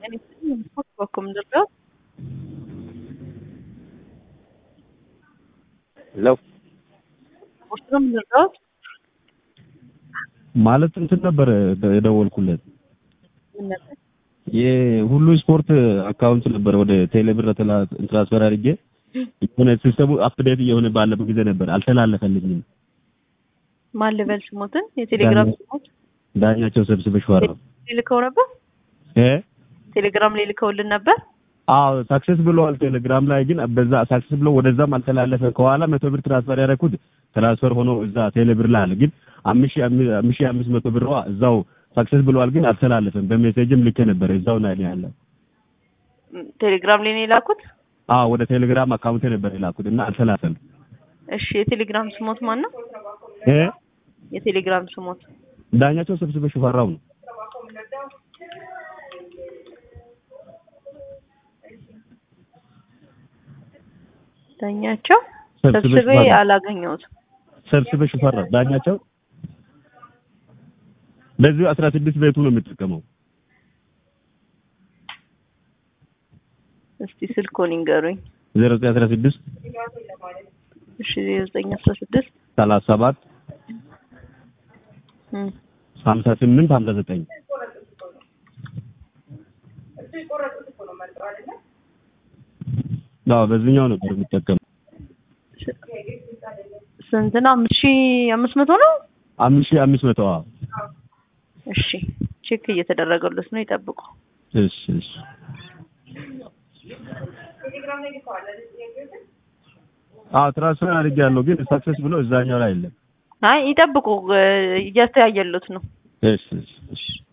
በኩል ምንድነው? ሄሎ ውስጥ ነው ምንድነው? ማለት እንትን ነበር የደወልኩለት ምን ነበር? የሁሉ ስፖርት አካውንት ነበር ወደ ቴሌብር ትራንስፈር አድርጌ የሆነ ሲስተሙ አፕዴት እየሆነ ባለበት ጊዜ ነበር አልተላለፈልኝም። ማን ልበል ስሞትን? የቴሌግራም ስሞት ዳኛቸው ሰብስበሽ ዋራ ልከው ነበር። እ ቴሌግራም ላይ ልከውልን ነበር። አዎ ሳክሰስ ብለዋል። ቴሌግራም ላይ ግን በዛ ሳክሰስ ብሎ ወደዛም አልተላለፈ። ከኋላ መቶ ብር ትራንስፈር ያደረኩት ትራንስፈር ሆኖ እዛ ቴሌብር ላይ አለ። ግን አምስት ሺህ አምስት መቶ ብር እዛው ሳክሰስ ብለዋል፣ ግን አልተላለፈም። በሜሴጅም ልኬ ነበር እዛው ላይ ያለው። ቴሌግራም ላይ ነው የላኩት። አዎ ወደ ቴሌግራም አካውንቴ ነበር የላኩት እና አልተላለፈም። እሺ የቴሌግራም ስሞት ማን ነው? እ የቴሌግራም ስሞት ዳኛቸው ሰብስበሽ ፈራው ነው። ዳኛቸው ሰብስበሽ ሰብስቤ ፈራው አላገኘሁትም። ሰብስበሽ ፈራው ዳኛቸው በዚሁ አስራ ስድስት ቤቱ ነው የምጠቀመው። እስቲ ስልኮን ይንገሩኝ። ዜሮ ዘጠኝ አስራ ስድስት እሺ ዜሮ ዘጠኝ አስራ ስድስት ሰላሳ ሰባት ሀምሳ ስምንት ሀምሳ ዘጠኝ አዎ በዚህኛው ነበር የምጠቀመው። ስንት ነው? አምስት ሺህ አምስት መቶ ነው። አምስት ሺህ አምስት መቶ አዎ። እሺ ቼክ እየተደረገለት ነው፣ ይጠብቁ። እሺ እሺ አዎ ትራንስፈር አድርጌያለሁ፣ ግን ሳክሰስ ብሎ እዛኛው ላይ የለም። አይ ይጠብቁ፣ እያስተያየሉት ነው። እሺ እሺ እሺ